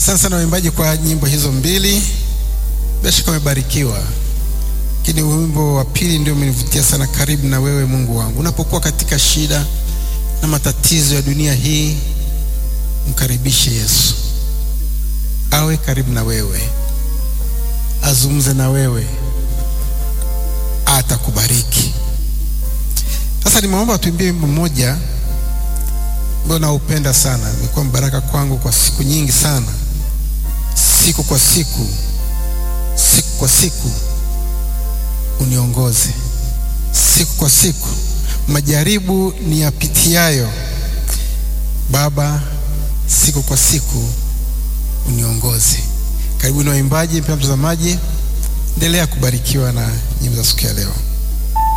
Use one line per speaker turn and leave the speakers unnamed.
Asante sana waimbaji kwa nyimbo hizo mbili, bila shaka umebarikiwa. Lakini wimbo wa pili ndio umenivutia sana, karibu na wewe Mungu wangu. Unapokuwa katika shida na matatizo ya dunia hii, mkaribishe Yesu, awe karibu na wewe, azungumze na wewe, atakubariki. Sasa nimeomba tuimbie wimbo mmoja ambao naupenda sana, imekuwa mbaraka kwangu kwa siku nyingi sana, siku kwa siku, siku kwa siku uniongoze, siku kwa siku majaribu ni yapitiayo, Baba, siku kwa siku uniongoze. Karibu na waimbaji, mpendwa mtazamaji, endelea kubarikiwa na nyimbo za siku ya leo.